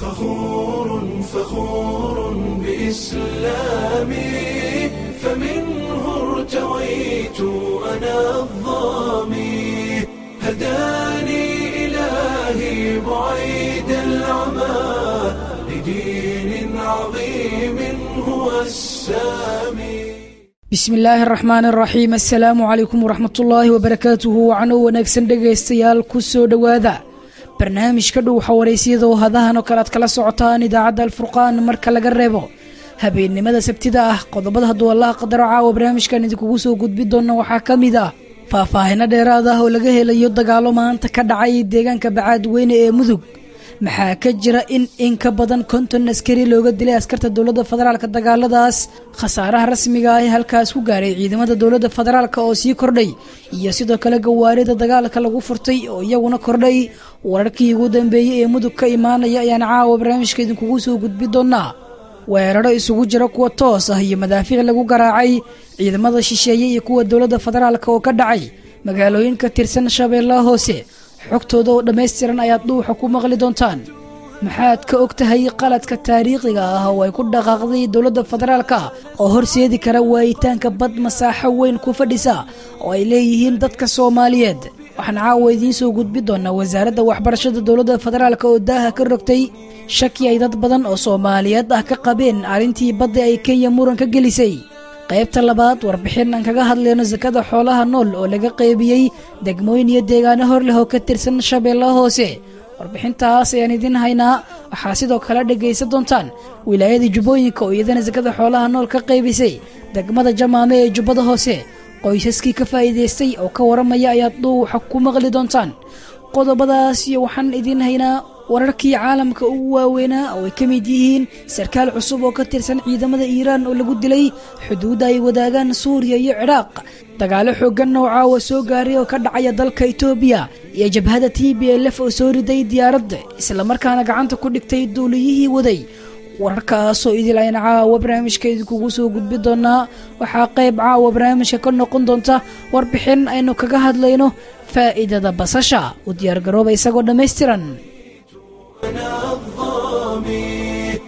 فخور فخور بإسلامي فمنه ارتويت أنا الظامي هداني إلهي بعيد العمى لدين عظيم هو السامي bismi illaahi araxmaan araxiim assalaamu calaykum waraxmatullaahi wabarakaatuhu wacno wanaagsan dhegaystayaal ku soo dhowaada barnaamijka dhow xawaraysyada oo hadahan oo kale aad kala socotaan idaacadda alfurqaan marka laga reebo habeennimada sabtida ah qodobada hadduu allaha qadaro caawa barnaamijkan idinkugu soo gudbi doona waxaa ka mid ah faahfaahino dheeraad ah oo laga helayo dagaalo maanta ka dhacay deegaanka bacaadweyne ee mudug maxaa ka jira in in ka badan konton askari looga dilay askarta dowladda federaalka dagaaladaas khasaaraha rasmiga ah ee halkaas ku gaaray ciidamada dowladda federaalka oo sii kordhay iyo sidoo kale gawaarida dagaalka lagu furtay oo iyaguna kordhay wararkii ugu dambeeyey ee mudug ka imaanaya ayaan caawa barnaamijka idinkugu soo gudbi doonaa weeraro isugu jira kuwa toos ah iyo madaafiic lagu garaacay ciidamada shisheeye iyo kuwa dowladda federaalka oo ka dhacay magaalooyin ka tirsan shabeellaha hoose xogtooda oo dhammaystiran ayaad dhuuxa ku maqli doontaan maxaad ka og tahay qaladka taariikhiga ah oo ay ku dhaqaaqday dowladda federaalka oo horseedi kara waayitaanka bad masaaxo weyn ku fadhisa oo ay leeyihiin dadka soomaaliyeed waxaan caawa idiin soo gudbi doonaa wasaaradda waxbarashada dowladda federaalka oo daaha ka rogtay shaki ay dad badan oo soomaaliyeed ah ka qabeen arrintii badda ay kenya muran ka gelisay qaybta labaad warbixin aan kaga hadlayno sakada xoolaha nool oo laga qeybiyey degmooyin iyo deegaano hor leh oo ka tirsan shabeellaha hoose warbixintaas ayaan idiin haynaa waxaa sidoo kale dhegaysan doontaan wilaayada jubbooyinka oo iyadana sakada xoolaha nool ka qaybisay degmada jamaame ee jubbada hoose qoysaskii ka faa'iidaystay oo ka waramaya ayaad dhuuxa ku maqli doontaan qodobadaas iyo waxaan idiin haynaa wararkii caalamka ugu waaweynaa oo ay ka mid yihiin sarkaal cusub oo ka tirsan ciidamada iiraan oo lagu dilay xuduudda ay wadaagaan suuriya iyo cidhaaq dagaalo xooggan oo caawa soo gaaray oo ka dhacaya dalka itoobiya iyo jabhada t b lf oo soo riday diyaaradda islamarkaana gacanta ku dhigtay duuliyihii waday wararkaasoo idil ayna caawa barnaamijka idinkugu soo gudbi doonaa waxaa qayb caawa barnaamijka ka noqon doonta warbixin aynu kaga hadlayno faa'iidada basasha u diyaargarooba isagoo dhammaystiran أنا الظامي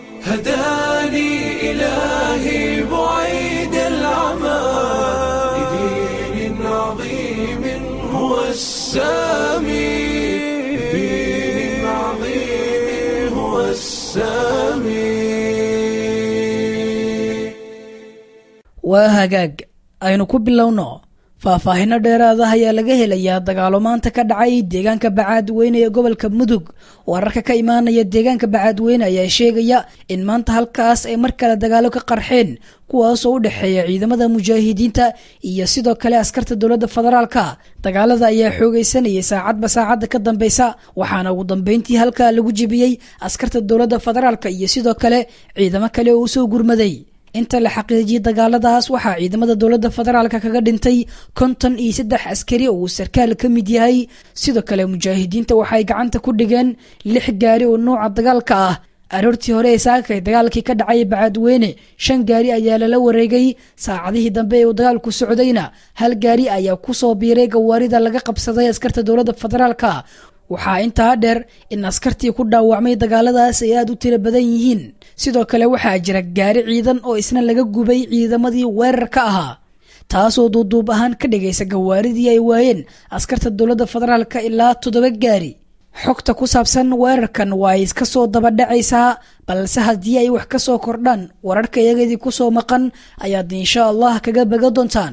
هداني إلهي بعيد العمى لدين عظيم هو السامي لدين عظيم هو السامي waa hagaag aynu ku bilowno faahfaahino dheeraad ah ayaa laga helayaa dagaalo maanta ka dhacay deegaanka bacaadweyne ee gobolka mudug wararka ka imaanaya deegaanka bacaadweyne ayaa sheegaya in maanta halkaas ay mar kale dagaalo ka qarxeen kuwaasoo u dhexeeya ciidamada mujaahidiinta iyo sidoo kale askarta dowladda federaalka dagaalada ayaa xoogaysanayay saacadba saacadda ka dambeysa waxaana ugu dambeyntii halkaa lagu jebiyey askarta dowladda federaalka iyo sidoo kale ciidamo kale oo usoo gurmaday inta la xaqiijiyey dagaaladaas waxaa ciidamada dowladda federaalka kaga dhintay konton iyo saddex askari oo uu sarkaal ka mid yahay sidoo kale mujaahidiinta waxay gacanta ku dhigeen lix gaari oo nuuca dagaalka ah aroortii hore ee saakay dagaalkii ka dhacay bacaadweyne shan gaari ayaa lala wareegay saacadihii dambe ee uu dagaalku socdayna hal gaari ayaa kusoo biiray gawaarida laga qabsaday askarta dowladda federaalka waxaa intaa dheer in askartii ku dhaawacmay dagaaladaas ay aada u tiro badan yihiin sidoo kale waxaa jira gaari ciidan oo isna laga gubay ciidamadii weerarka ahaa taasoo duuduub ahaan ka dhigaysa gawaaridii ay waayeen askarta dowladda federaalka ilaa toddoba gaari xogta ku saabsan weerarkan waa ay iska soo dabadhacaysaa balse haddii ay wax ka soo kordhaan wararka iyagadii ku soo maqan ayaad insha allah kaga baga doontaan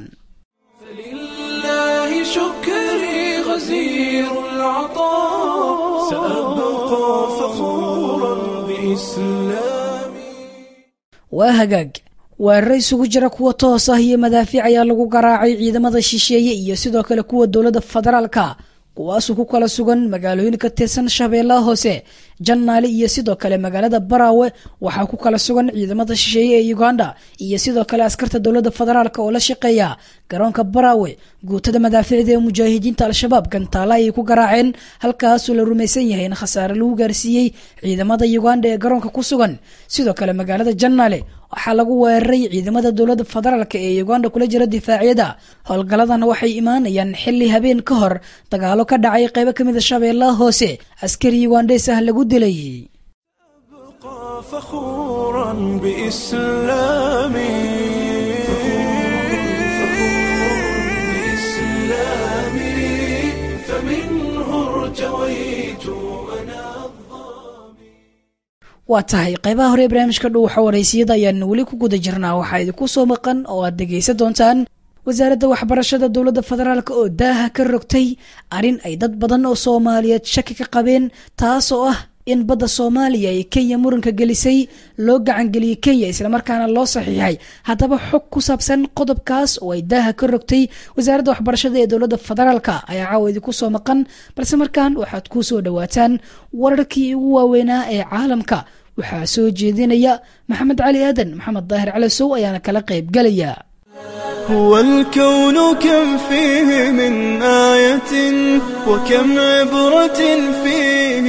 فلله شكري غزير العطاء سأبقى فخورا بإسلامي waa hagaag weeraro isugu jira kuwa toos ah iyo madaafiic ayaa lagu garaacay ciidamada shisheeye iyo sidoo kale kuwa dowladda federaalka kuwaasuu ku kala sugan magaalooyin ka tirsan shabeellaha hoose jannaale iyo sidoo kale magaalada baraawe waxaa ku kala sugan ciidamada shisheeye ee uganda iyo sidoo kale askarta dowladda federaalk oo la shaqeeya garoonka baraawe guutada madaaficda ee mujaahidiinta al-shabaab gantaala ayay ku garaaceen halkaasoo la rumaysan yahay in khasaare lagu gaarsiiyey ciidamada uganda ee garoonka ku sugan sidoo kale magaalada jannaale waxaa lagu weeraray ciidamada dowladda federaalk ee uganda kula jira difaacyada howlgalladan waxay imaanayaan xili habeen ka hor dagaalo ka dhacay qaybo kamid a shabeellaha hoose askari ugandhes ah lagu dilay فخورا بإسلامي بإسلامي فمنه ارتويت أنا waa tahay qaybaha hore ee barnaamijka dhuuxa waraysiyada ayaan weli ku guda jirnaa waxaa idinku soo maqan oo aad dhegaysan doontaan wasaaradda waxbarashada dowladda federaalk oo daaha ka rogtay arrin ay dad badan oo soomaaliyeed shaki ka qabeen taas oo ah in badda soomaaliya ay kenya muranka gelisay loo gacangeliyey kenya islamarkaana loo saxiixay haddaba xog ku saabsan qodobkaas oo ay daaha ka rogtay wasaaradda waxbarashada ee dowladda federaalk ayaa caawa idinku soo maqan balse markaan waxaad ku soo dhowaataan wararkii ugu waaweynaa ee caalamka waxaa soo jeedinaya maxamed cali aadan maxamed daahir calasow ayaana kala qayb galaya هو الكون كم فيه من آية وكم عبرة فيه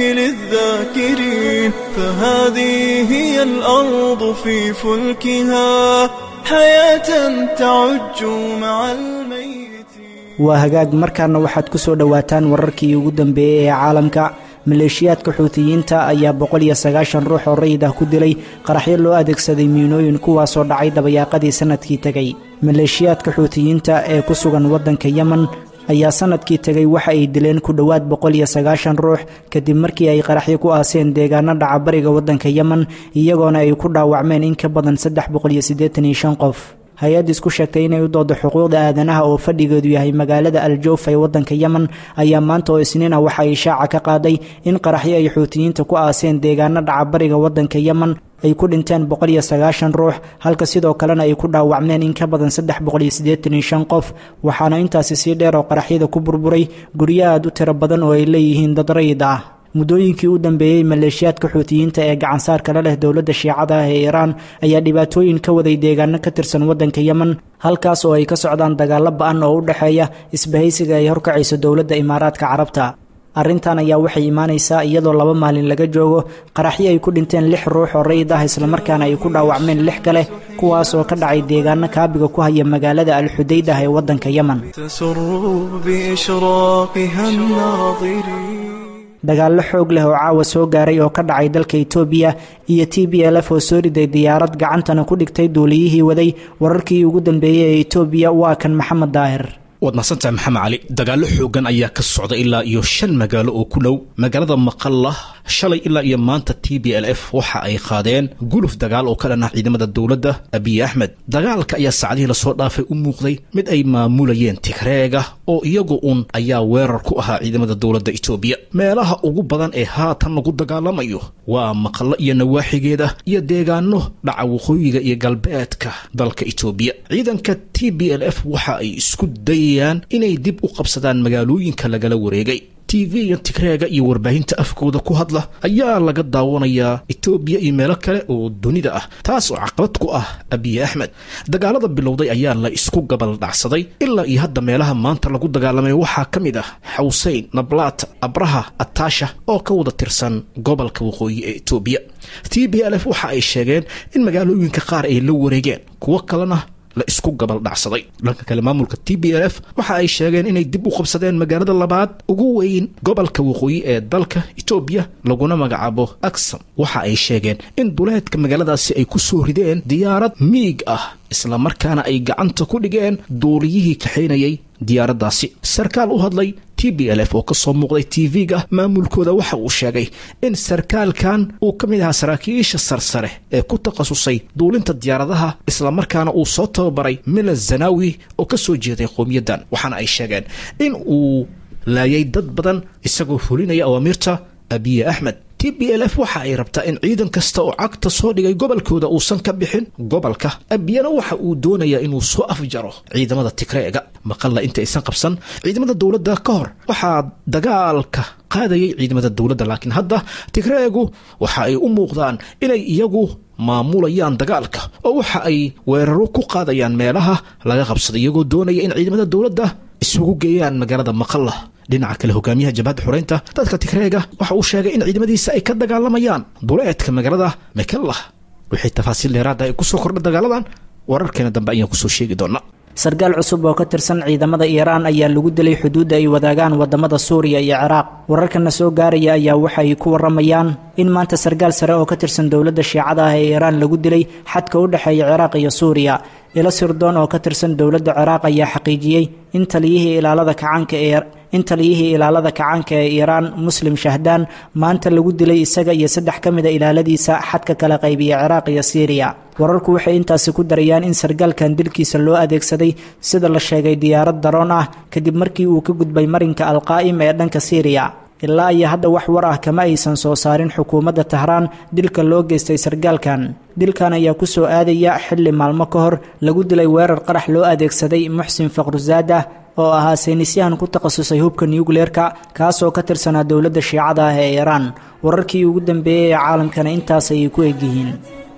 للذاكرين فهذه هي الأرض في فلكها حياة تعج مع الميت waa hagaag markaana waxaad ku soo dhowaataan wararkii ugu dambeeyey ee caalamka maleeshiyaadka xuutiyiinta ayaa boqol iyo sagaashan ruux oo rayid ah ku dilay qaraxyo loo adeegsaday miinooyin kuwaasoo dhacay dabayaaqadii sannadkii tegey maleeshiyaadka xuutiyiinta ee ku sugan waddanka yemen ayaa sannadkii tegay waxa ay dileen ku dhowaad boqol iyo sagaashan ruux kadib markii ay qaraxyo ku aaseen deegaano dhaca bariga waddanka yemen iyagoona ay ku dhaawacmeen in ka badan saddex boqol iyo siddeetan iyo shan qof hay-ad isku sheegtay inay u doodo xuquuqda aadanaha oo fadhigeedu yahay magaalada aljoof ee waddanka yemen ayaa maanta oo isniin ah waxa ay shaaca ka qaaday in qaraxyo ay xuutiyiinta ku aaseen deegaano dhaca bariga waddanka yemen ay ku dhinteen boqol iyo sagaashan ruux halka sidoo kalena ay ku dhaawacmeen in ka badan saddex boqol iyo siddeetan iyo shan qof waxaana intaasi sii dheer oo qaraxyada ku burburay guryo aad u tiro badan oo ay leeyihiin dad rayid ah muddooyinkii u dambeeyey maleeshiyaadka xuutiyiinta ee gacansaarka la leh dowladda shiicada ah ee iiraan ayaa dhibaatooyin ka waday deegaano ka tirsan waddanka yemen halkaas oo ay ka socdaan dagaallo ba-an oo u dhexeeya isbahaysiga ay horkacayso dowladda imaaraadka carabta arrintan ayaa waxay imaanaysaa iyadoo laba maalin laga joogo qaraxyo ay ku dhinteen lix ruux oo rayid ah islamarkaana ay ku dhaawacmeen lix kale kuwaas oo ka dhacay deegaano kaabiga ku haya magaalada alxudaydah ee waddanka yemen تسر بإشراقها الناظرين dagaallo xoog leh oo caawa soo gaaray oo ka dhacay dalka itoobiya iyo t b l f oo soo riday diyaarad gacantana ku dhigtay duuliyihii waday wararkii ugu dambeeyey ee itoobiya waa kan maxamed daahir waad mahadsantahay maxamed cali dagaallo xoogan ayaa ka socda ilaa iyo shan magaalo oo ku dhow magaalada maqalla shalay ilaa iyo maanta t b l f waxa ay qaadeen guluf dagaal oo ka dhan ah ciidamada dowladda abiy axmed dagaalka ayaa saacadihii lasoo dhaafay u muuqday mid ay maamulayeen tigreega oo iyagu un ayaa weerar ku ahaa ciidamada dowladda itoobiya meelaha ugu badan ee haatan lagu dagaalamayo waa maqallo iyo nawaaxigeeda iyo deegaano dhaca waqooyiga iyo galbeedka dalka itoobiya ciidanka t b l f waxa ay isku dayayaan inay dib u qabsadaan magaalooyinka lagala wareegay tv-ga tigreega iyo warbaahinta afkooda ku hadla ayaa laga daawanayaa etoobiya iyo meelo kale oo dunida ah taas oo caqabad ku ah abiy axmed dagaalada bilowday ayaa la isku gabal dhacsaday ilaa iyo hadda meelaha maanta lagu dagaalamay waxaa ka mid ah xawseyn nablaat abraha ataasha oo ka wada tirsan gobolka waqooyi ee etoobiya t b l f waxa ay sheegeen in magaalooyinka qaar ay la wareegeen kuwo kalena la isku gabal dhacsaday dhanka kale maamulka t b l f waxa ay sheegeen inay dib u qabsadeen magaalada labaad ugu weyn gobolka waqooyi ee dalka etoobiya laguna magacaabo aksam waxa ay sheegeen in duleedka magaaladaasi ay ku soo rideen diyaarad miig ah islamarkaana ay gacanta ku dhigeen duuliyihii kaxaynayay diyaaraddaasi sarkaal u hadlay t b l f oo ka soo muuqday tv-ga maamulkooda waxa uu sheegay in sarkaalkan uu ka mid ahaa saraakiisha sarsare ee ku takhasusay duulinta diyaaradaha islamarkaana uu soo tababaray mila zanawi oo ka soo jeeday qowmiyaddan waxaana ay sheegeen in uu laayay dad badan isagoo fulinaya awaamiirta abiye axmed t b l f waxa ay rabtaa in ciidan kasta oo cagta soo dhigay gobolkooda uusan ka bixin gobolka abiyana waxa uu doonayaa inuu soo afjaro ciidamada tigreega maqalla inta aysan qabsan ciidamada dowladda ka hor waxaa dagaalka qaadayay ciidamada dowladda laakiin hadda tigreegu waxa ay u muuqdaan inay iyagu maamulayaan dagaalka oo waxa ay weeraro ku qaadayaan meelaha laga qabsaday iyagoo doonaya in ciidamada dowladda isugu geeyaan magaalada maqalla dhinaca kale hogaamiyaha jabhadda xoreynta dadka tigreega waxa uu sheegay in ciidamadiisa ay ka dagaalamayaan duleedka magaalada mekellah wixii tafaasiil dheeraada ay kusoo kordha dagaaladan wararkeena dambe ayaan kusoo sheegi doonaa sarkaal cusub oo ka tirsan ciidamada iiraan ayaa lagu dilay xuduudda ay wadaagaan wadamada suuriya iyo ciraaq wararkana soo gaaraya ayaa waxa ay ku waramayaan in maanta sarkaal sare oo ka tirsan dowladda shiicada ah ee iiraan lagu dilay xadka u dhexeeya ciraaq iyo suuriya ilo sirdoon oo ka tirsan dowladda ciraaq ayaa xaqiijiyey in taliyihii ilaalada kacaanka ee in taliyihii ilaalada kacaanka ee iiraan muslim shahdaan maanta lagu dilay isaga iyo saddex ka mida ilaaladiisa xadka kala qaybiya ciraaq iyo siiriya wararku waxay intaasi ku darayaan in sarkaalkan dilkiisa loo adeegsaday sida la sheegay diyaarad daroon ah kadib markii uu ka gudbay marinka alqaa'im ee dhanka siiriya ilaa iyo hadda wax war ah kama aysan soo saarin xukuumadda tahraan dilka loo geystay sarkaalkan dilkan ayaa ku soo aadaya xilli maalmo ka hor lagu dilay weerar qarax loo adeegsaday muxsin faqrusaada oo ahaa saynisyahan ku takhasusay hubka nuukleerka kaasoo ka tirsanaa dowladda shiicada ah ee iiraan wararkii ugu dambeeyey ee caalamkana intaas ayay ku egyihiin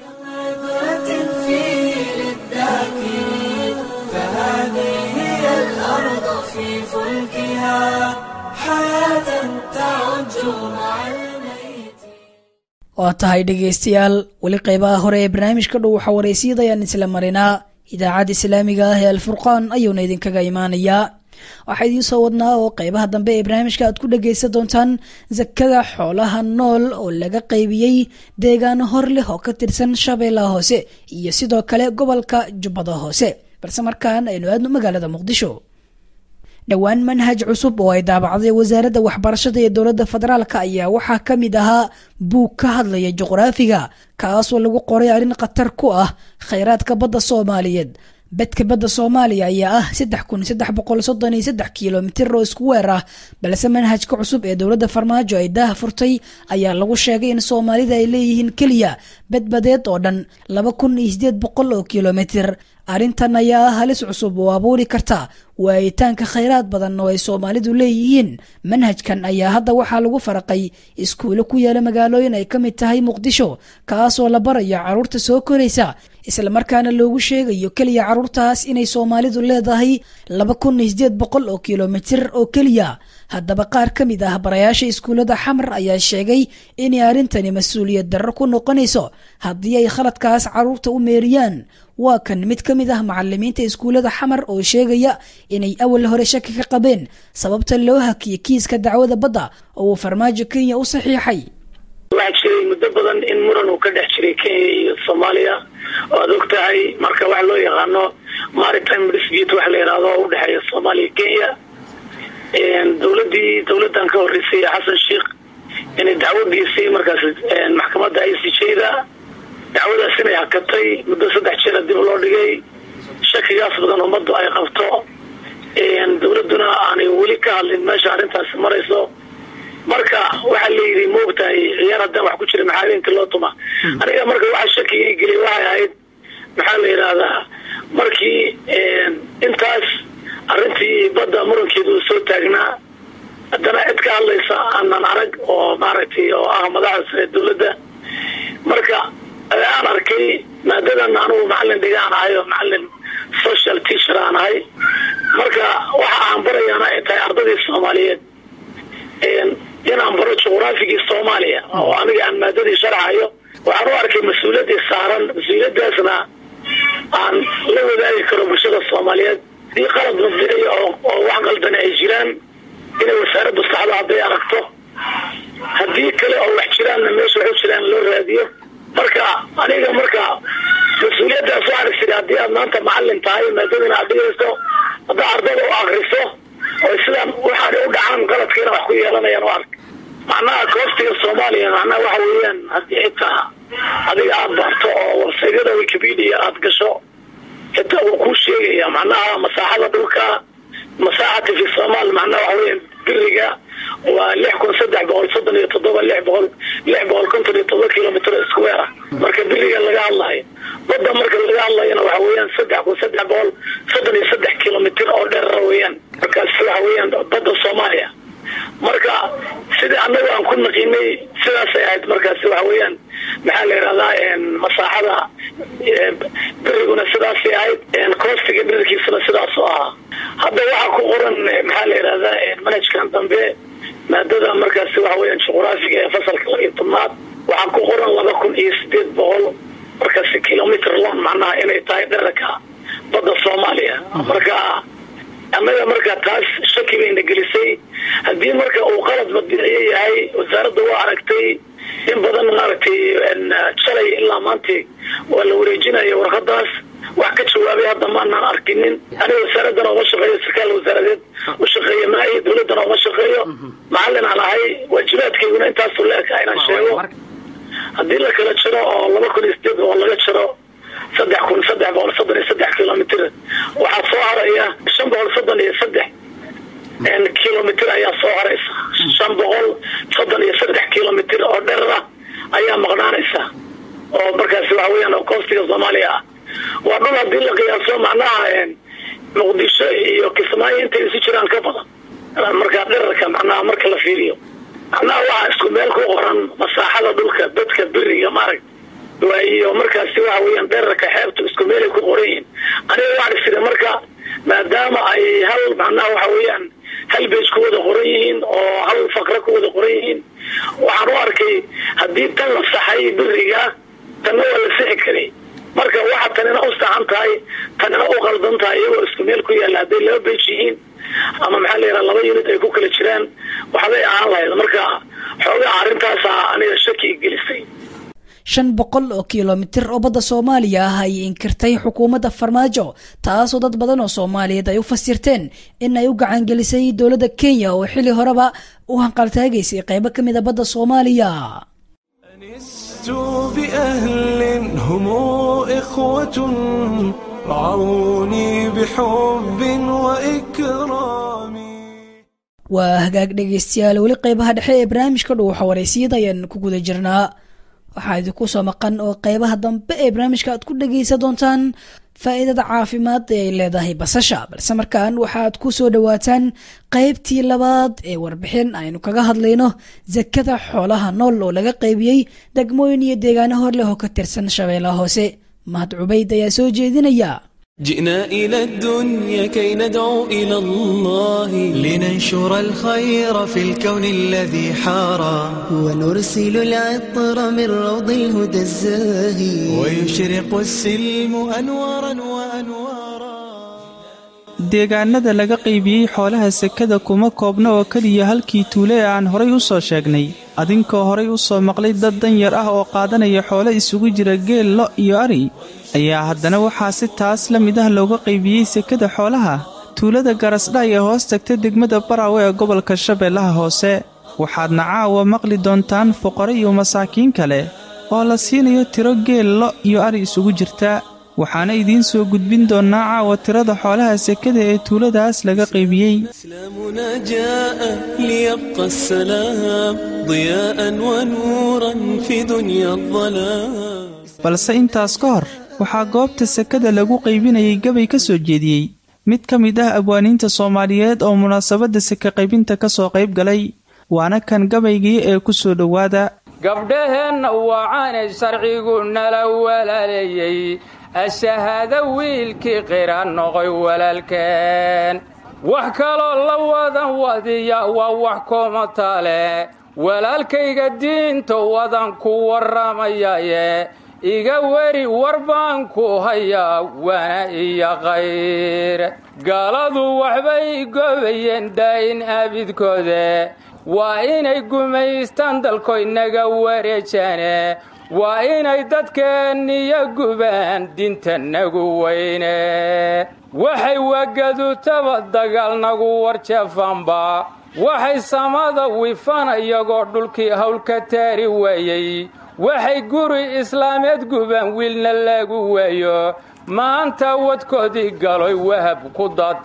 waa tahay dhegaystayaal weli qeybaha hore ee barnaamijka dhow waxaa wareysiyada ayaan isla marinaa idaacadda islaamiga ah ee alfurqaan ayuuna idinkaga imaanayaa waxaa idiin soo wadnaa oo qeybaha dambe ee barnaamijka aad ku dhagaysan doontaan sakada xoolaha nool oo laga qaybiyey deegaano hor leh oo ka tirsan shabeellaha hoose iyo sidoo kale gobolka jubbada hoose balse markaan aynu aadno magaalada muqdisho dhowaan manhaj cusub oo ay daabacday wasaaradda waxbarashada ee dowladda federaalk ayaa waxaa ka mid ahaa buug ka hadlaya juqraafiga kaasoo lagu qoray arrin khatar ku ah khayraadka badda soomaaliyeed bedka badda soomaaliya ayaa ah saddex kun saddex boqol soddon iyo saddex kilomitir oo isku weer ah balse manhajka cusub ee dowladda farmaajo ay daah furtay ayaa lagu sheegay in soomaalida ay leeyihiin keliya badbadeed oo dhan laba kun iyo sideed boqol oo kilomitir arrintan ayaa ah halis cusub oo abuuri karta waayitaanka khayraad badan oo ay soomaalidu leeyihiin manhajkan ayaa hadda waxaa lagu faraqay iskuulo ku yaala magaalooyin ay ka mid tahay muqdisho kaasoo la barayo carruurta soo koraysa islamarkaana loogu sheegayo keliya carruurtaas inay soomaalidu leedahay laba kun iyo sideed boqol oo kilomitir oo keliya haddaba qaar ka mid ah barayaasha iskuullada xamar ayaa sheegay inay arrintani mas-uuliyad darro ku noqonayso haddii ay khaladkaas carruurta u meeriyaan waa kan mid ka mid ah macalimiinta iskuullada xamar oo sheegaya inay awal hore shaki ka qabeen sababta loo hakiyay kiiska dacwada badda oo uu farmaajo kenya u saxiixay waxaa jiray muddo badan in muran uu ka dhex jiray kenya iyo soomaaliya oo aad og tahay marka waxa loo yaqaano maritime dispute waxa la yidhahdo oo udhexeeya soomaaliya kenya dowladii dowladan ka horeysay xasan sheikh inay dacwo geysay markaas maxkamadda i c j-da dacwadaas inay hakatay muddo saddex jeera dib loo dhigay shakigaas badan ummaddu ay qabto dowladuna aanay weli ka hadlin meesha arrintaasi marayso marka waxaa layidhi maogtahay ciyaar haddaan wax ku jira maxaa habeenkii loo tuma aniga marka waxaa shakiga gelay waxay ahayd maxaa la yidhaahdaa markii intaas arrintii badda murankeedu uu soo taagnaa haddana cid ka hadlaysa aanan arag oo maaragtay oo ah madaxda sare dowladda marka aan arkay maadadan anugu macalin dhigaan ahay oo macalin social teacher aan ahay marka waxa aan barayaana ay tahay ardadii soomaaliyeed inaan baro juqraafigii soomaaliya oo aniga aan maadadii sharxayo waxaan u arkay mas-uuliyadii saaran mas-uuliyadaasna aan la wadaagi karo bulshada soomaaliyeed hadii qalad mabdiciya oo wax qaldana ay jiraan inay wasaaraddu saxdo hadday aragto haddii kale oo wax jiraanna meesha wax u jiraan loo raadiyo marka aniga marka mas-uuliyadaas waxaan isiri haddii aad maanta macalin tahay maadadana aad dhigayso haddaa ardada u akriso oo sidaan waxaana u dhacaan qaladkiina wax ku yeelanayaan u ark macnaha koostiga soomaaliya macnaha waxa weeyaan haddii xitaa adiga aada barto oo warsaydyada wikipedia aada gasho xitaa wuu kuu sheegaya macnaha masaaxada dhulka masaaxati fi somaal macnaha waxa weya biriga waa lix kun saddex boqol soddon iyo toddoba lix boqol lix boqol konton iyo toddoba kilomitr square ah marka biriga laga hadlayo badda marka laga hadlayana waxa weeyaan saddex kun saddex boqol soddon iyo saddex kilomitr oo dheerara weeyaan markaas waxa weeyaan badda soomaaliya marka sidai annaga aan ku naqiinay sidaasay ahayd markaasi waxa weeyaan maxaa la yidhahdaa masaaxada beriguna sidaasay ahayd koostiga dherarkiisuna sidaasoo ahaa hadda waxaa ku qoran maxaa la yidhahdaa manhajkan dambe maadada markaasi waxa weeyaan juqraafiga ee fasalka labiyo tobnaad waxaa ku qoran laba kun iyo sideed boqol markaasi kilomitr lon macnaha inay tahay dherarka badda soomaaliya marka annaga marka taas shaki bayna gelisay haddii marka uu qalad madbiciyo yahay wasaaradda waa aragtay in badan maaragtay shalay ilaa maanta waa la wareejinaya warqadaas wax ka jawaabay hadda maanaan arkinin aniga wasaaraddana uma shaqeeyo sarkaal wasaaradeed u shaqeeya maayo dawladdana uma shaqeeyo macallin aan ahay waajibaadkayguna intaasu la eka inaan sheego haddii la kala jaro oo laba kun iyo sideed oo laga jaro saddex kun saddex boqol soddon iyo saddex kilomitr waxaa soo haraya shan boqol soddon iyo saddex kilomitr ayaa soo haraysa shan boqol soddon iyo saddex kilomitr oo dherer ah ayaa maqnaanaysa oo markaasi waxa weyaan oo koostiga soomaaliya ah waa dhul haddii la qiyaaso macnaha muqdisho iyo kismaayo intay isu jiraan ka badan markaa dherarka macnaha marka la fiiriyo macnaha waxaa isku meel ku qoran masaaxada dhulka dadka beriga maarag iyo markaasi waxa weyaan dherarka xeebta isku meelay ku qoran yihiin aniga waxaan isiri marka maadaama ay hal macnaha waxa weeyaan hal bej ku wada qoran yihiin oo hal faqre ku wada qoran yihiin waxaan u arkay haddii tan la saxay beriga tanna waa la sixi karay marka waxa tanina u saxan tahay tanina u qaldan tahay iyagoo isku meel ku yaalla hadday laba bej yihiin ama maxaa la yidhaha laba unit ay ku kala jiraan waxbay ahaan lahayd marka xoogaa arrintaasa aniga shaki gelisay shan boqol oo kilomitir oo badda soomaaliya ah ayay inkirtay xukuumadda farmaajo taasoo dad badan oo soomaaliyeed ay u fasirteen in ay u gacangelisay dowladda kenya oo xilli horeba u hanqaltaagaysay qaybo ka mid a badda soomaaliya أنست بأهل هم إخوة رعوني بحب وإكرام waa hagaag dhegaystayaal weli qaybaha dhexe ee barnaamijka dhuuxa wareysiyada ayaan ku guda jirnaa waxaa idinku soo maqan oo qaybaha dambe ee barnaamijka aad ku dhegaysan doontaan faa'iidada caafimaad ee ay leedahay basasha balse markaan waxaad ku soo dhowaataan qaybtii labaad ee warbixin aynu kaga hadlayno sakada xoolaha nool oo laga qaybiyey degmooyin iyo deegaano hor leh oo ka tirsan shabeellaha hoose mahad cubayd ayaa soo jeedinaya جئنا إلى الدنيا كي ندعو إلى الله لننشر الخير في الكون الذي حارى ونرسل العطر من روض الهدى الزاهي ويشرق السلم أنوارا وأنوارا deegaanada laga qaybiyey xoolaha sekada kuma koobna oo keliya halkii tuule ee aan horay u soo sheegnay adinkoo horay u soo maqlay dad danyar ah oo qaadanaya xoolo isugu jira geel lo iyo ari ayaa haddana waxaa si taas la mid ah looga qaybiyey sekada xoolaha tuulada garasdha ee hoos tagta degmada baraawe ee gobolka shabeellaha hoose waxaadna caawa maqli doontaan fuqaro iyo masaakiin kale oo la siinayo tiro geel lo iyo ari isugu jirta waxaana idiin soo gudbin doonnaa caawa tirada xoolaha sekada ee tuuladaas laga qaybiyey إسلامنا جاء ليبقى السلام ضياء ونورا في دنيا الظلام balse intaas ka hor waxaa goobta sekada lagu qaybinayay gabay ka soo jeediyey mid ka mid ah abwaaniinta soomaaliyeed oo munaasabadda seka qaybinta ka soo qayb galay waana kan gabaygii ee ku soo dhowaada gabdhaheenna wacaanay sharcigu nala walaaleeyey ashahaado wiilkii qira noqoy walaalkeen wax kaloo la wadan wadiya waa wax kooma taale walaalkayga diinta wadan ku warramayaye iga weri war baan ku hayaa waana iyo qayr gaaladu waxbay gobayeen daa'in abidkoode waa inay gumaystaan dalkoy naga wareejaane waa inay dadkeenniyo gubaan dinta nagu weyne waxay wagadutaba dagaal nagu warjeefanba waxay samada wifan iyagoo dhulkii hawl ka taari waayey waxay guri islaameed gubaan wiilna lagu waayo maanta wadkoodii galoy wahab ku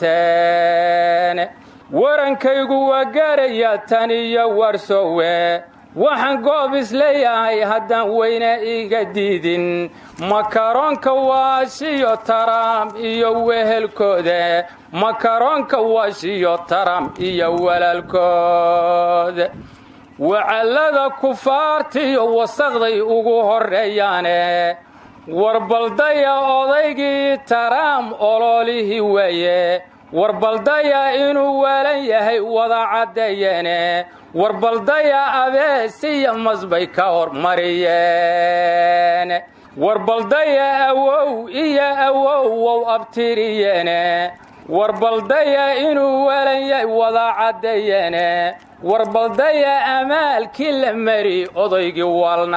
dateen warankaygu waa gaarayaa tan iyo warsowe waxaan goob isleeyahay haddaan weyne iga diidin makaroonka waashiyo taram iyo wehelkooda makaroonka waashiyo taram iyo walaalkooda wacallada kufaartiyo wasaqday ugu horreeyaane warbaldaya odaygii taraam ololihii weeye warbaldaya inuu waalan yahay wada caddeeyeene warbaldaya abeesiya masbay ka hormariyeen warbaldaya awow iyo awowow abtiriyene warbaldaya inuu walanyay wada caddeeyene warbaldaya amaalkii la mari odaygii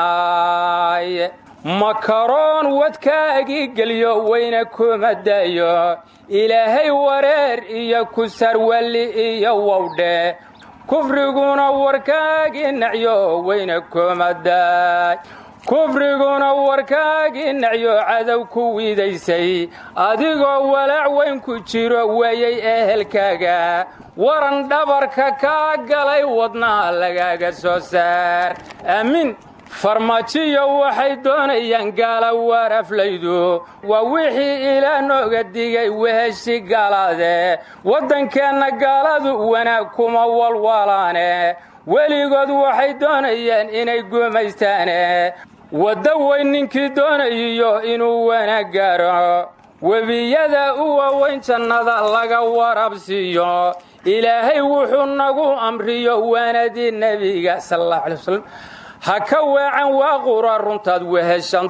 walnaaye makaroon wadkaagii geliyo weyna kuma dayo ilaahay wareer iyo kusarwalli iyo wowdhe kufriguna warkaagii nacyo weyna kuma daay kufriguna warkaagii nacyo cadow ku wiidaysay adigoo walaac weyn ku jiro weeyay ehelkaaga waran dhabarka kaa galay wadnaa lagaaga soo saar aamiin farmaajiyo waxay doonayaan gaala waaraflaydu waa wixii ilaa nooga digay weheshi gaalaade waddankeenna gaaladu wanaag kuma walwalaane weligood waxay doonayaan inay gumaystaane wadda weyn ninkii doonayiyo inuu wanaag gaaro webiyada u waaweyn jannada laga warabsiiyo ilaahay wuxuu nagu amriyo waanadii nebiga sal allahu alay wasalam ha ka weecan waa qura runtaad weheshan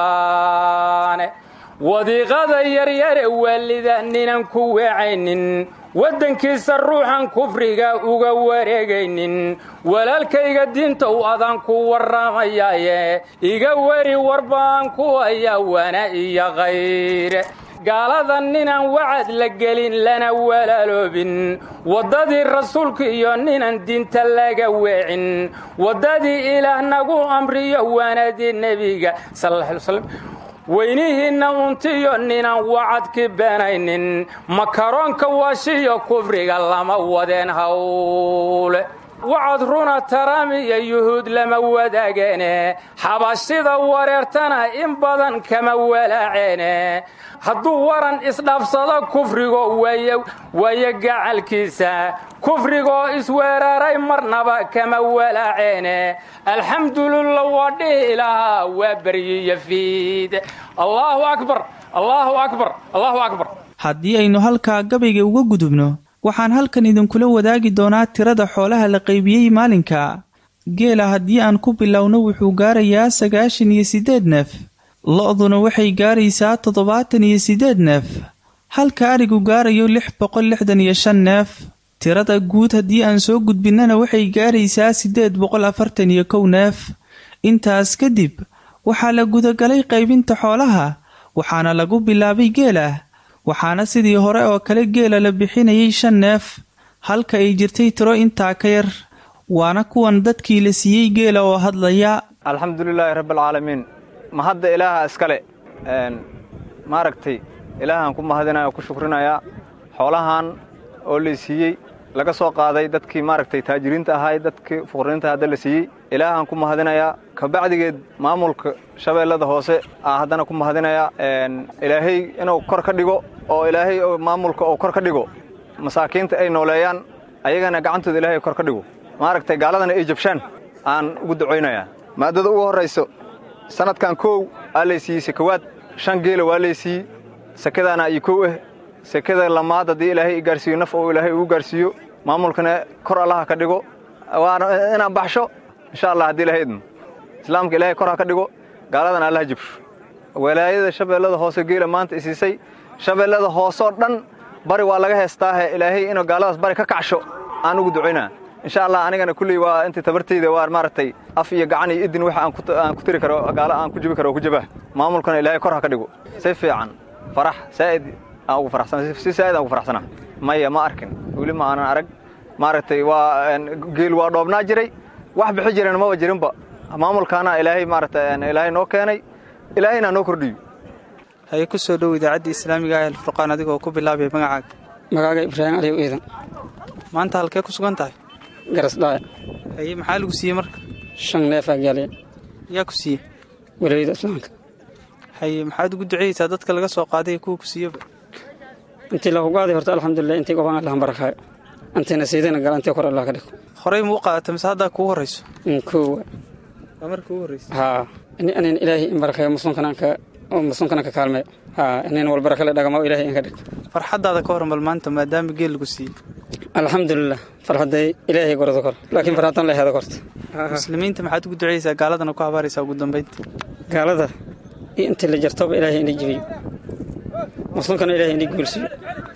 doontaane wadiiqada yaryare waalida ninan ku weecaynin waddankiisa ruuxan kufriga uga wareegaynin walaalkayga diinta u adaan ku warramayaaye iga weri warbaan ku hayaa wana iyo khayre gaalada ninaan wacad la gelin lana walaaloobin waddadii rasuulka iyo ninan diinta laga weecin waddadii ilaah nagu amriyo waanadii nebiga sal alla alay waslam weynihiinna untiyo ninaan wacadki beenaynin makaroonka waashiyo kufriga lama wadeen hawle wacad runa taraamiyo yuhuud lama wadaageene xabashida wareertana in badan kama walaaceene hadduu waran isdhaafsado kufrigo waayo gacalkiisa kufrigoo isweeraray marnaba kama walaaceene alxamdulillah waa dhihi lahaa waa beryiyo fiid allaahu akbar allaahu akbar allaahu akbar haddii aynu halkaa gabayga uga gudubno waxaan halkan idinkula wadaagi doonaa tirada xoolaha la qaybiyey maalinka geela haddii aan ku bilowno wuxuu gaarayaa sagaashan iyo siddeed neef lo-duna waxay gaaraysaa toddobaatan iyo siddeed neef halka arigu gaarayo lix boqol lixdan iyo shan neef tirada guud haddii aan soo gudbinnana waxay gaaraysaa siddeed boqol afartan iyo kow neef intaas kadib waxaa la gudagalay qaybinta xoolaha waxaana lagu bilaabay geela waxaana sidii hore oo kale geela la bixinayay shan neef halka ay jirtay tiro intaa ka yar waana kuwan dadkii la siiyey geela oo hadlaya alxamdulilaahi rabbialcaalamiin mahadda ilaaha iskale maaragtay ilaahaan ku mahadinaya oo ku shukrinayaa xoolahan oo la siiyey laga soo qaaday dadkii maaragtay taajiriinta ahay dadkii fuqriinta hadda la siiyey ilaahaan ku mahadinayaa kabacdigeed maamulka shabeellada hoose aa haddana ku mahadinayaa ilaahay inuu kor ka dhigo oo ilaahay maamulka uu kor ka dhigo masaakiinta ay nooleeyaan ayagana gacantooda ilaahay kor ka dhigo maaragtay gaaladana ay jabshaan aan ugu ducaynayaa maaddada ugu horrayso sannadkan koow aa lay siiyey sakawaad shan geela waa lay siiyey sakadaana iyo kow ah sekada lamaad haddii ilaahay i gaarsiiyo naf oo ilaahay ugu gaarsiiyo maamulkana kor allaha ka dhigo waana inaan baxsho insha allah haddii ilahay idmo islaamka ilaahay kor ha ka dhigo gaaladana allaha jibsho walaayada shabeellada hoose geela maanta isiisay shabeellada hooseoo dhan bari waa laga heestaahe ilaahay inuu gaaladaas bari ka kacsho aan ugu ducaynaa insha allah anigana kulley waa intii tabartayda waa maaragtay af iyo gacan iyo idin waxa aan ku tiri karo gaalo aan ku jibi karo oo ku jabah maamulkana ilaahay kor ha ka dhigo si fiican farax saa'id aan ugu faraxsana si saa'id aan ugu faraxsana maya ma arkin weli ma aanan arag maaragtay waa geel waa dhoobnaa jiray wax bixi jireen maba jirinba maamulkaana ilaahay maaragtay ilaahay noo keenay ilaahayna noo kordhiyo haye ku soo dhow idaacadda islaamiga ah alfurqaan adigoo ku bilaabaya magacaaga magaaga ibraahim aliw iidan maanta halkee ku sugan tahay garasdhaaya haye maxaa lagu siiyey marka shan neefaa gaaliya yaa ku siiyey walayada islaamka haye maxaad ugu duceyeysaa dadka laga soo qaaday kuwa ku siiyeba intii lagu qaaday horta alxamdulilah intii gobaan allahan barakaayo intayna siidayna gala intii kor allah ka dhigo horey ma u qaadata mise haddaa kugu horrayso koowa waa marka ugu horraysa haa anin ilaahay in barakeeyo muslimkana ka muslimkana ka kaalmeeyo haa inin wal barakale dhagamo ilaahay in ka dhig farxaddaada ka hormal maanta maadaama geel lagu siiyey alxamdulilah farxadday ilaahay gorada kor laakiin farxadan leheeda korta muslimiinta maxaad ugu duceyeysaa gaaladana ku habaaraysaa ugu dambaynta gaalada iyo intii la jartoba ilaahay ina jibiyo muslimkana ilaahay ina guulsiyo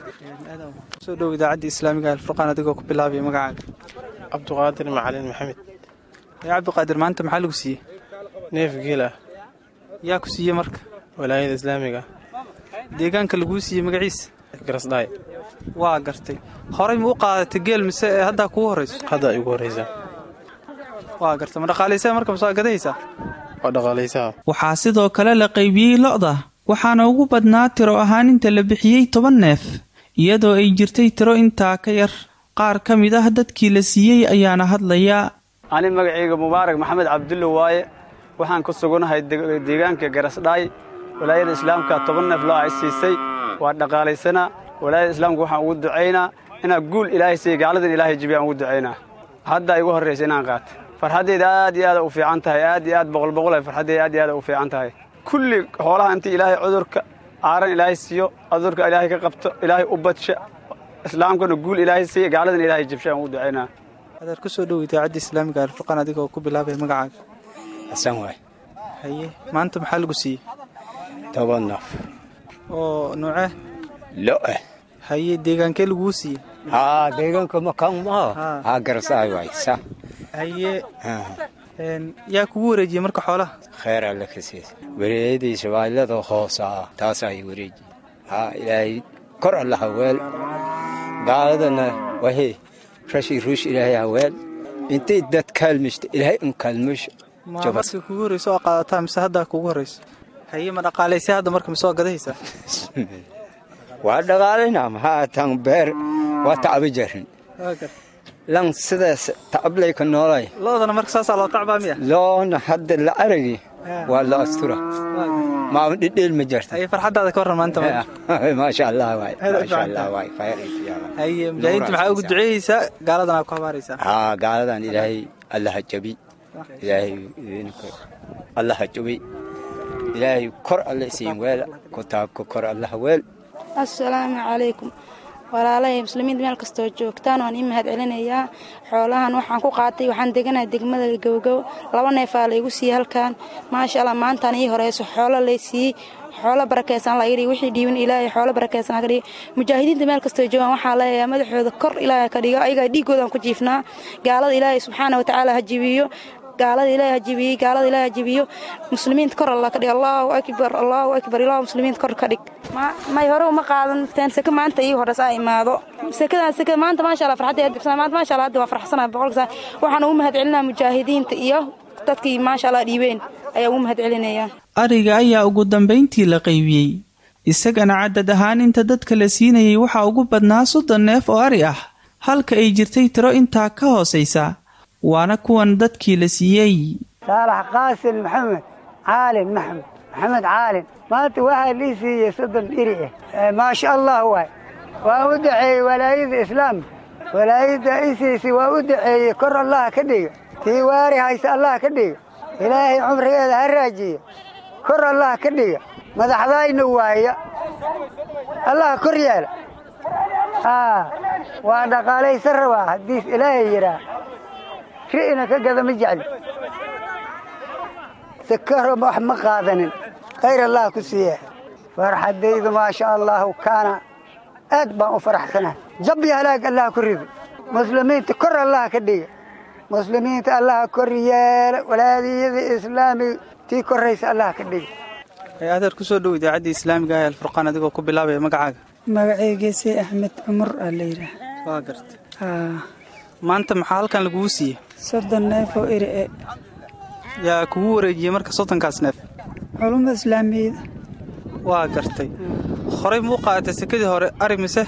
soo dhow idaacadda islaamiga alfurqaan adigoo ku bilaabaya magacaaga cabduqaadir macalin maxamed yaa cabdiqaadir maanta maxaa lagu siiyey neef geel ah yaa ku siiyey marka walaayada islaamiga deegaanka laguu siiyey magaciisa garasdhaay waa gartay horay ma u qaadatay geel mise ee haddaa kugu horrayso hadda igu horraysa waa gartay ma dhaqaalaysaa marka masoo gadahaysaa waa dhaqaalaysaha waxaa sidoo kale la qaybiyey lo'da waxaana ugu badnaa tiro ahaan inta la bixiyey toban neef iyadoo ay jirtay tiro intaa ka yar qaar ka mid ah dadkii la siiyey ayaana hadlaya ani magacayga mubaarak maxamed cabdulle waaye waxaan ku suganahay deegaanka garasdhaay walaayada islaamka toban neef loo ay siisay waa dhaqaalaysanaa walaayada islaamka waxaan ugu ducaynaa inaa guul ilaahay siiya gaaladan ilaahay jibiya aan ugu ducaynaa haddaa igu horraysa inaan qaata farxaddayda aad iyo aada u fiican tahay aad iyo aad boqol boqol ay farxaddayda aad iyo aada u fiican tahay kulli xoolaha intii ilaahay cudurka aaran ilaahay siiyo cudurka ilaahay ka qabto ilaahay u badsha islaamkana guul ilaahay siiya gaaladan ilaahay jibsha aan ugu ducaynaa adaar ku soo dhow idaacadda islaamiga alfurqaan adigoo ku bilaabaya magacaaga xasan waay haye maanta maxaa lagu siiyey toban naf oo nuucee lo'ah haye deegaankee laguu siiyey haa deegaanka makaan maaha haa garasaay waay sa haye yaa kugu wareejiyey marka xoolaha kheer alle ka siisa wareeyadiisa waailada hoosa ah taasaa i wareejiye haa ilaahay kor alla haweel gaaladana wahee rashi ruush ilaahay haweel intay dad kaalmishta ilaahay un kaalmisho ma marka kugu horrayso oo qaadataa mise haddaa kugu horrayso haye ma dhaqaalaysay hadda marka mise waa gadahaysaa waa dhaqaalayna maxaa tan beer waa tacba jarin lan sidaas tacablayka noolay loodana marka saasaa loo tacbaa miya loona hadda la aragi waa la astura maama dhidheel ma jarta haye farxaddaada ka warran maanta maasha allah waay maasha allah waay khayr haye mujaahidiinta maxaa ugu duceeyeysaa gaaladan aa ku habaaraysaa haa gaaladan ilaahay allaha jabi ilaahay allaha jabi ilaahay kor alle siin weel kutaabka kor allaha weel assalaamu calaykum walaalahay muslimiinta meel kastoo joogtaan waan ii mahad celinayaa xoolahan waxaan ku qaatay waxaan deganahay degmada gowgow laba neefaa laygu siiyey halkan maasha allah maantaan ii horeyso xoolo lay siiyey xoolo barakeysan laga dhigi wixii dhiibin ilaahay xoolo barakeysan laga dhigi mujaahidiinta meel kastoo joogaan waxaa leeyahay madaxooda kor ilaahay ka dhigo ayagaa dhiigoodaan ku jiifnaa gaalada ilaahay subxaana watacaala ha jibiyo gaalada ilaahay ha jibiyey gaalada ilaahay ha jibiyo muslimiinta kor allah ka dhig allahu akbar allahu akbar ilaahu muslimiinta kor ka dhig may hore uma qaadan teen seke maanta ii horeysa a imaado sekadan seke maanta maasha allah farxadda dibsana maanta maasha allah hadda waa farxsanaha boqolkiisa waxaan ugu mahad celinaa mujaahidiinta iyo dadkii maasha allah dhiibeen ayaa ugu mahad celinaya ariga ayaa ugu dambayntii la qaybiyey isagana cadad ahaan inta dadka la siinayay waxaa ugu badnaa soddon neef oo ari ah halka ay jirtay tiro intaa ka hoosaysa waana kuwan dadkii la siiyey saalax qaasin maxamed caalin maxamed maxamed caalin maanta waxaa lii siiyey soddon iri ah maasha allah waay waa u daceeyey walaayada islaamka walaayadda isiisi waa u daceeyey kor allah ka dhiga tii waari haysa allah ka dhiga ilaahay cumrigeeda ha raajiya kor allah ka dhiga madaxdayna waaya allah kor yeela waa dhaqaalaysan rabaa haddiis ilaahay yidhaa ri'ina ka gada ma jecli sakaro wax ma qaadanin khayr allah ku siiya farxaddaydu maasha allahu kaana aad baan u faraxsanahay jab iyo halaag allah ku rido muslimiinta kor allah ka dhiga muslimiinta allah kor yeela walaadiyada islaamiga tii koraysa allah ka dhiga adeer ku soo dhow idaacadda islaamiga ah alfurqaan adigoo ku bilaabaya magacaaga magacaygeese axmed cumar aa la yidhaah waa garta maanta maxaa halkan lagugu siiye soddon neef oo eri e yaa kugu wareejiyey marka soddonkaas neef culumada islaamiyada waa gartay horey muu qaadatay sekadii hore ari mise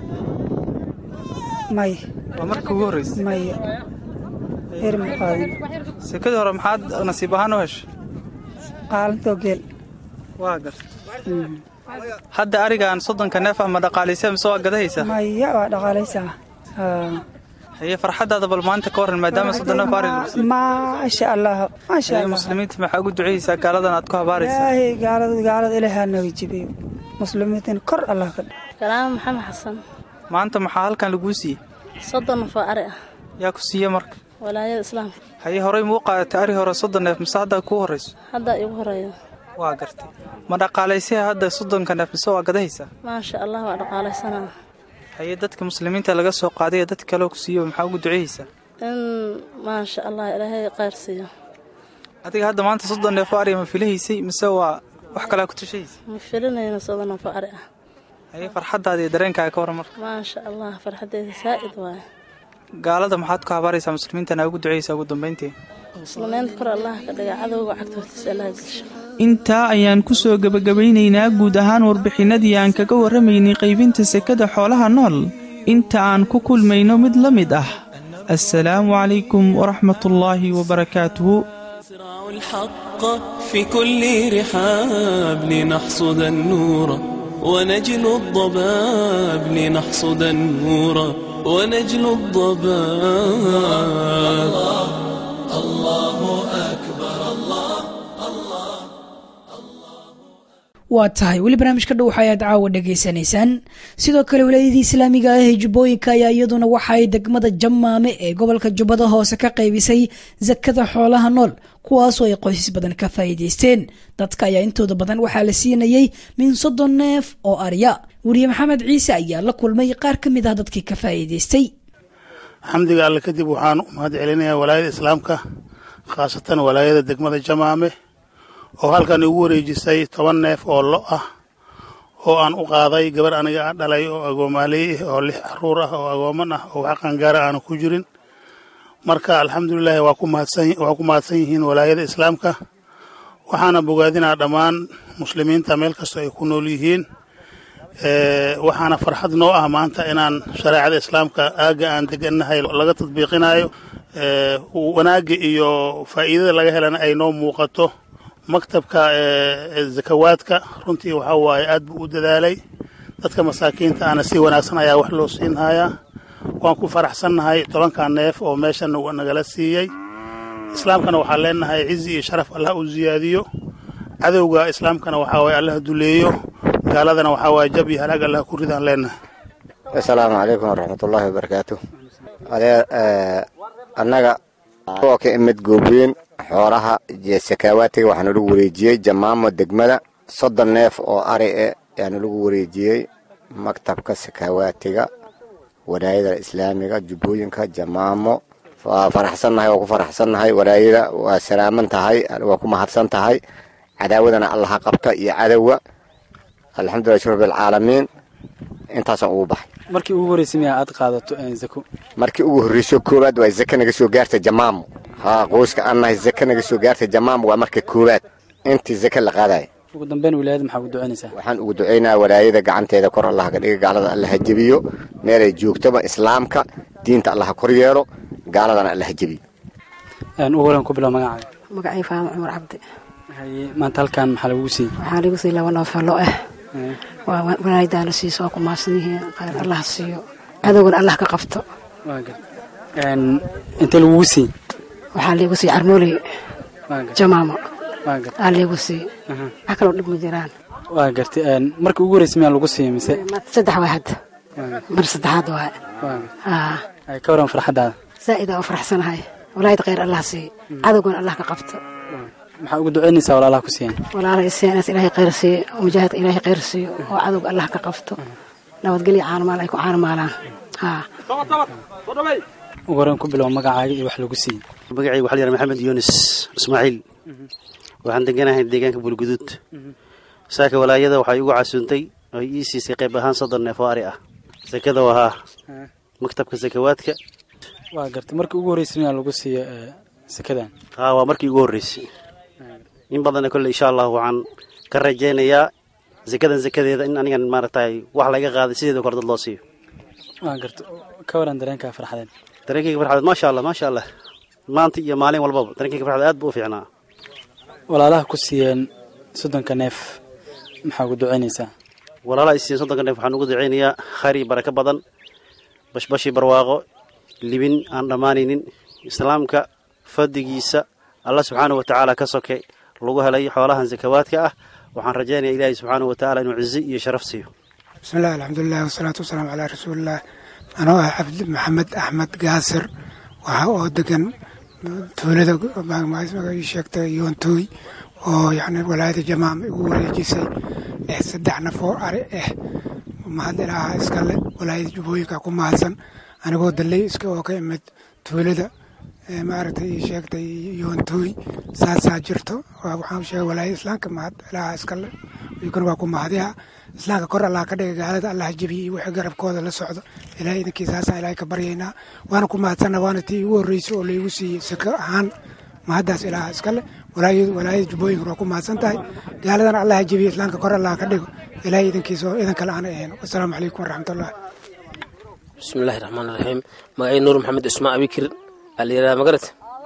maya waa marka kugu horraysay maya eri ma qaadin sekadii hore maxaad nasiib ahaan u heshay qaalintoo geel waa gartay hadda arigan soddonka neef ama dhaqaalaysa mise waa gadahaysaa maya waa dhaqaalaysaa haye farxaddaada bal maanta ka warran maadaama soddon neef ari maasha allah maasha haye allah muslimiinta maxaa ugu duceyeysaa gaaladan aad ku habaaraysaa ilaahay gaalada gaalada ilaahay ha naga jibiyo muslimiintan kor allah ka dhig salaamo maxamed xasan maanta maxaa halkan laguu siiyey soddon nafoo ari ah yaa ku siiye marka walaayada islaamka haye horey muu qaadatay ari hore soddon neef mise haddaa kuu horrayso haddaa igu horeeyo waa gartay ma dhaqaalaysaya hadda soddonka neef mise waa gadahaysaa maasha allah waa dhaqaalaysanaa haye dadka muslimiinta laga soo qaaday ee dad kaleo ku siiyo maxaa ugu duceyeysaa in maasha allah ilaahay khayr siiyo adiga hadda maanta soddon neef oo ariya ma filahaysay mise waa wax kalaa ku tushahaysa ma filinayno soddon neef oo ari ah haye farxaddaada iyo dareenkaaga ka warran marka maasha allah farxaddeeda saa'id waaye gaalada maxaad ku habaaraysaa muslimiintana ugu duceyeysaa ugu dambayntii muslimiinta kor allah ka dhiga cadowga cagta hortiisa allah gesho intaa ayaan ku soo gebagabaynaynaa guud ahaan warbixinadii aan kaga warramaynay qaybinta sekada xoolaha nool inta aan ku kulmayno mid la mid ah assalaamu calaykum waraxmatullaahi wabarakaatuhu الحق في كل رحاب لنحصد النور ونجل الضباب لنحصد النور ونجل الضباب الله أكبر الله waa tahay weli barnaamijka dhow waxa ayaad caawa dhegaysanaysaan sidoo kale walaayadii islaamiga ah ee jubbooyinka ayaa iyaduna waxa ay degmada jamaame ee gobolka jubbada hoose ka qaybisay sakada xoolaha nool kuwaasoo ay qoysas badan ka faa'iidaysteen dadka ayaa intooda badan waxaa la siinayey min soddon neef oo arya weriye maxamed ciise ayaa la kulmay qaar ka mid ah dadkii ka faa'iidaystay xamdiga alle kadib waxaan u mahad celinayaa walaayada islaamka khaasatan walaayada degmada jamaame oo halkan igu wareejisay toban neef oo lo ah oo aan u qaaday gabar aniga a dhalay oo agoomaaley ah oo lix caruur ah oo agooman ah oo wax qangaara aanu ku jirin marka alxamdulilaahi waa ku mahadsan yihiin walaayada islaamka waxaana bogaadinaa dhammaan muslimiinta meel kastoo ay ku nool yihiin waxaana farxad noo ah maanta inaan shareecada islaamka aagga aan degannahay laga tadbiiqinayo wanaagga iyo faa'iidada laga helana ay noo muuqato maktabka zakawaadka runtii waxaa waaye aad buu u dadaalay dadka masaakiinta ana si wanaagsan ayaa wax loo siinhayaa waan ku faraxsannahay tobanka neef oo meeshan nagala siiyey islaamkana waxaan leenahay cizi iyo sharaf allah u ziyaadiyo cadowga islaamkana waxaa waaye allah duleeyo gaaladana waxaa waaye jab iyo halaag allah ku ridaan leenahay asalaamu calaykum waraxmatullaahi wabarakaatu adee annaga oo ka imid goobweyn xoolaha iyo sakaawaatiga waxaana lagu wareejiyey jamaamo degmada soddon neef oo ari e ayaana lagu wareejiyey maktabka sakaawaatiga walaayada islaamiga jubbooyinka jamaamo waa faraxsannahay waa ku faraxsannahay walaayada waa salaaman tahay waa ku mahadsan tahay cadaawadana allaha qabta iyo cadowga alxamdulilah shur rabbilcaalamiin intaasaan ugu baxay markii ugu horreysay miyaa aad qaadato zako markii ugu horreyso koowaad waa zaka naga soo gaarta jamaamo haa qoyska aan nahay zaka naga soo gaarta jamaamo waa marka koowaad intii zaka la qaadaya ugu dambeyn wilaayada maxaa ugu ducaynaysaa waxaan ugu ducaynayaa walaayada gacanteeda kor allaha ka dhiga gaalada allaha jebiyo meelay joogtoba islaamka diinta allaha kor yeelo gaaladana allaha jebiyo ugu horan ku bilow magacaaga magacay faama cumar cabdi haye maanta halkan maxaa lagugu siiyey waxaa lagu siiyey laba noofalo ah waa walaayadaana siiso waa ku mahadsan yihiin khayr allah siiyo cadowgana allah ka qabto intee lagugu siiyey waxaa liigu siiyey carmooley jamaamo aa liigu siiyey wax kaloo dhib ma jiraan waa gartay markii ugu horreysay miyaa lagu siiyey mise saddex waa hadda mar saddexaad waa haa ka waran farxaddaada zaa'idaa u faraxsanahay walaayada khayr allah siiyo cadowgana allah ka qabto maxaa ugu ducaynaysaa walaalaha ku siiyeen walaalaha isiyaanaas ilaahay khayr siiyo mujaahidka ilaahay khayr siiyo oo cadowga allah ka qabto nabadgelyo caanamaal ay ku caanamaalaan haa ugu horan ku bilow magacaaga iyo wax lagu siiyey magacayga waxaa la yidhaha maxamed yunis ismaaciil waxaan deganahay deegaanka bulguduud saaka walaayada waxay igu casuuntay oo ii siisay qayb ahaan soddon neef oo ari ah sakada wahaa maktabka sakawaadka waa gartay markii ugu horreysay miyaa lagu siiyo sakadan haa waa markii ugu horreysay in badanna kolle insha allah waxaan ka rajaynayaa sakadan sakadeeda in anigan maaragtay wax laga qaaday sideeda kor dad loo siiyo waa gartay ka waran dareenkaa farxadeen dareenkayga farxadeed maasha allah maasha allah maanta iyo maalin walbaba dareenkayga farxadeed aad buu u fiicnaa walaalaha ku siiyeen soddonka neef maxaa ugu ducaynaysaa walaalaha i siiyeen soddonka neef waxaan ugu ducaynayaa khayr iyo barako badan bashbashi barwaaqo libin aan dhammaanaynin islaamka fadligiisa allah subxaanahu watacaala ka soke lagu helay xoolahan sakawaadka ah waxaan rajaynaya ilaahay subxaanahu watacaala inuu cizi iyo sharaf siiyo bismillahi alxamdulilah wasalaatu wasalaamu calaa rasuulilah anoo ah cabdi maxamed axmed gaasir waxa oo degan tuulada sheegtay yoontooy oo yacni walaayada jamaama igu wareejisay eh saddex naf oo ari ah mahad ilaaha iskale walaayada jubbooyinka ku mahadsan anigoo dalley iska oo ka imid tuulada maaragtay ii sheegtay yoontooy saasaa jirto waxaan sheegay walaayada islaamka mahad ilaaha iskale iyaguna waa ku mahadiha islaamka kor allah ka dhiga gaalada allah jebiye iyo wixii garabkooda la socdo ilahay idinkii saasaan ilahay ka baryaynaa waana ku mahadsanna waana tii igu horreysay oo laygu siiyey sako ahaan mahaddaas ilaaha iskale walaayada jubbooyinkuna waa ku mahadsan tahay gaaladana allah jebiye islaamka kor allah ka dhigo ilahay idinkiisa oo idan kale aana ahayn wasalaamu calaykum waraxmatullah bismillahi raxmaan raxiim magacay nuur maxamed cismaan abikir aa la yidhahdaa magarad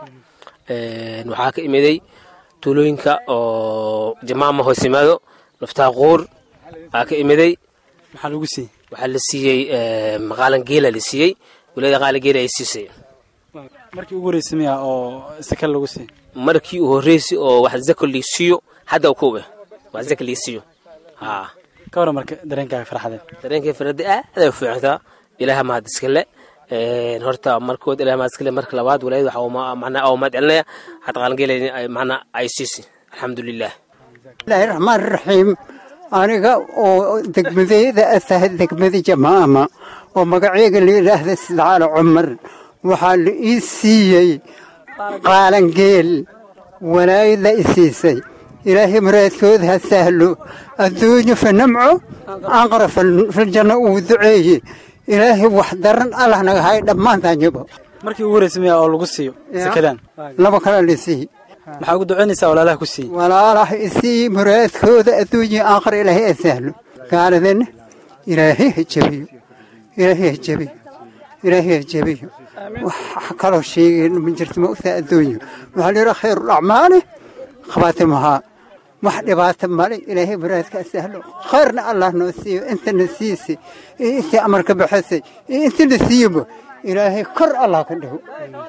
waxaa ka imiday tuulooyinka oo jamaama hoos yimaado naftaa quur aa ka imiday maxaa lagu siiyey waxaa la siiyey maqaalan geela la siiyey wilaayada qaalan geela ay siisay markii ugu horreysay miya oo saka lagu siiyey markii u horreysay oo wax zaka lii siiyo hadda kuwe wax zaka lii siiyo haa ka waran marka dareenkaaga farxadeed dareenkay farxadda aad ay u fiicantaa ilaaha mahad iskale horta markood ilaah mahad iskale marka labaad walaayada waxa macnaa oo mahad celinaya hadda qaalan geela macnaa ay siisay alxamdulilah bismillahi raxmaan raxiim aniga oo degmadeyda atahay degmada jamaama oo magaceyga la yidhaahda sidcaalo cumar waxaa la ii siiyey qaalangeel walaayada i siisay ilaahay muraadkooda ha sahlo adduunyo fa namco aqra filjanno uu duceeye ilaahay wax daran allah naga hay dhammaantaanyaba markii ugu horreysay miya oo lagu siiyo sakadan laba kala la siiy maxaa ugu ducaynaysaa walaalaha ku siiyey walaalaha isii muraadkooda adduunya aakhir ilaahay ha sahlo gaaladana ilaahay ha jebiyo ilaahay ha jebiyo ilaahay ha jebiyo wax kaloo sheegeen ma jirto ma ogtaa adduunyo waxaa layidhaha khayru acmaali khabaatimahaa wax dhibaato male ilaahay muraadka ha sahlo khayrna allah noo siiyo intana siisay iyo intii amarka baxasay iyo intii la siiyoba ilaahay kor allah ka dhigo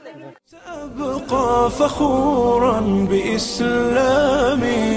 أبقى فخورا بإسلامي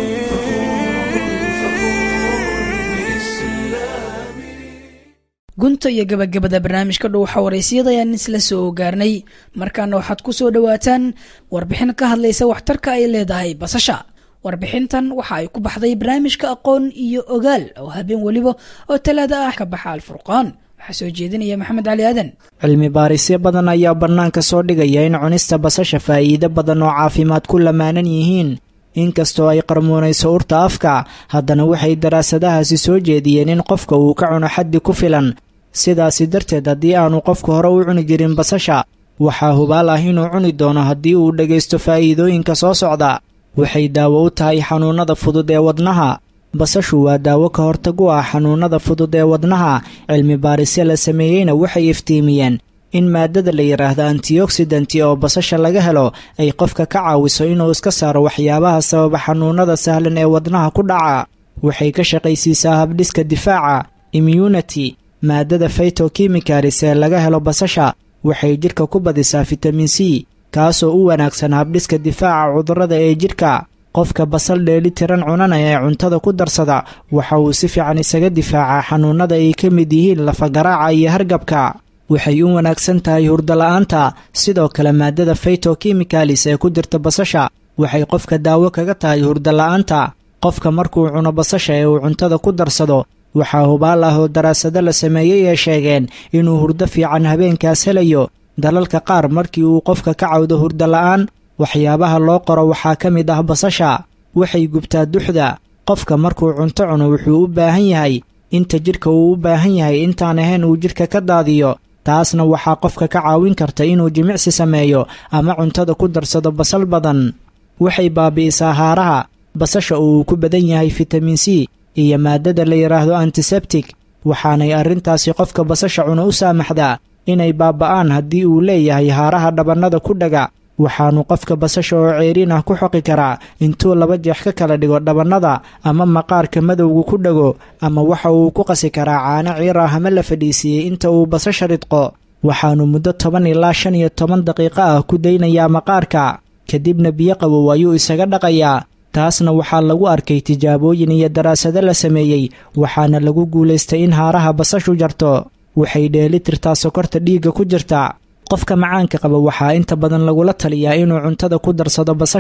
gunta iyo gabagabada barnaamijka dhuuxa waraysiyada ayaan isla soo gaarnay markaana waxaad ku soo dhowaataan warbixin ka hadlaysa waxtarka ay leedahay basasha warbixintan waxa ay ku baxday barnaamijka aqoon iyo ogaal oo habeen weliba oo talaada ah ka baxa alfurqaan waxaa soo jeedinaya maxamed cali aadan cilmi baarisyo badan ayaa bannaanka soo dhigaya in cunista basasha faa'iido badan oo caafimaad ku lamaanan yihiin inkastoo ay qarmuunayso urta afka haddana waxay daraasadahaasi soo jeediyeen in qofka uu ka cuno xaddi ku filan sidaasi darteed haddii aanu qofku hore u cuni jirin basasha waxaa hubaal ah inuu cuni doono haddii uu dhegaysto faa'iidooyinka soo socda waxay daawo u tahay xanuunnada fudud ee wadnaha basashu waa daawo ka hortag u ah xanuunnada fudud ee wadnaha cilmi baarisyo la sameeyeyna waxay iftiimiyeen in maadada la yidhaahdo antioksidanti oo basasha laga helo ay qofka ka caawiso inuu iska saaro waxyaabaha sababa xanuunnada sahlan ee wadnaha ku dhaca waxay ka shaqaysiisaa habdhiska difaaca immunity maadada faytokimikalis ee laga helo basasha waxay jidhka ku badisaa fitamin c kaasoo u wanaagsan habdhiska difaaca cudurrada ee jidhka qofka basal dheeli tiran cunanaya ee cuntada ku darsada waxa uu si fiican isaga difaacaa xanuunnada ay ka mid yihiin lafagaraaca iyo hargabka waxay u wanaagsan tahay hurdola'aanta sidoo kale maadada faytokimikalis ee ku jirta basasha waxay qofka daawo kaga tahay hurdola'aanta qofka markuu cuno basasha ee uu cuntada ku darsado waxaa hubaal ah oo daraasado la sameeyey ee sheegeen inuu hurdo fiican habeenkaas helayo dalalka qaar markii uu qofka ka cawdo hurdola'aan waxyaabaha loo qoro waxaa ka mid ah basasha waxay gubtaa duxda qofka markuu cunto cuno wuxuu u baahan yahay inta jidhka uu u baahan yahay intaan ahayn uu jidhka ka daadiyo taasna waxaa qofka ka caawin karta inuu jimicsi sameeyo ama cuntada ku darsado basal badan waxay baabi'isaa haaraha basasha uu ku badan yahay fitamin c iyo maadada la yidhaahdo antisebtic waxaanay arrintaasi qofka basasha cuno u saamaxdaa inay baaba'aan haddii uu leeyahay haaraha dhabannada ku dhaga waxaanu qofka basasha oo ceeriin ah ku xoqi karaa intuu laba jeex ka kala dhigo dhabannada ama maqaarka madowga ku dhago ama waxa uu ku qasi karaa caano ciir ah ama la fadhiisiiyey inta uu basasha ridqo waxaanu muddo toban ilaa shan iyo toban daqiiqo ah ku daynayaa maqaarka kadibna biyo qabow ayuu isaga dhaqayaa taasna waxaa lagu arkay tijaabooyin iyo daraasado la sameeyey waxaana lagu guulaystay in haaraha basashu jarto waxay dheeli tirtaa sokorta dhiigga ku jirta qofka macaanka qaba waxaa inta badan lagula taliyaa inuu cuntada ku darsado basasha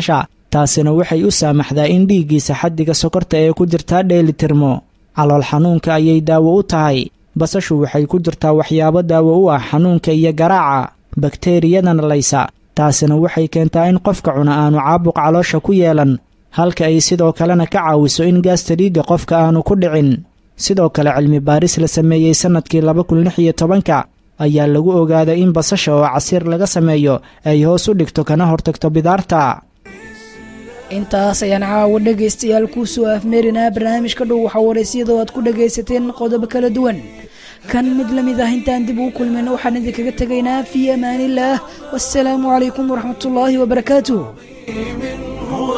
taasina waxay u saamaxdaa in dhiiggiisa xaddiga sokorta ee ku jirtaa dheelitirmo calool xanuunka ayay daawo u tahay basashu waxay ku jirtaa waxyaabo daawo u ah xanuunka iyo garaaca bakteeriyadana laysa taasina waxay keentaa in qofka cuna aanu caabuq caloosha ku yeelan halka ay sidoo kalena ka caawiso in gaasta dhiigga qofka aanu ku dhicin sidoo kale cilmi baaris la sameeyey sannadkii laba kun lix iyo tobanka ayaa lagu ogaaday in basasha oo casiir laga sameeyo ay hoos u dhigto kana hortagto bidaarta intaas ayaan caawa dhegaystayaal kuu soo afmeerinaa barnaamijka dhow waxaa waraysyadoo aad ku dhagaysateen qodobo kala duwan kan mid la mid ah intaan dib ugu kulmayno waxaan idinkaga tegaynaa fii amaaniillaah wassalaamu calaykum waraxmatullaahi wabarakaatuh هو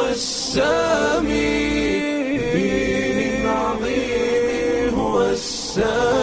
السامي بدين عظيم هو السامي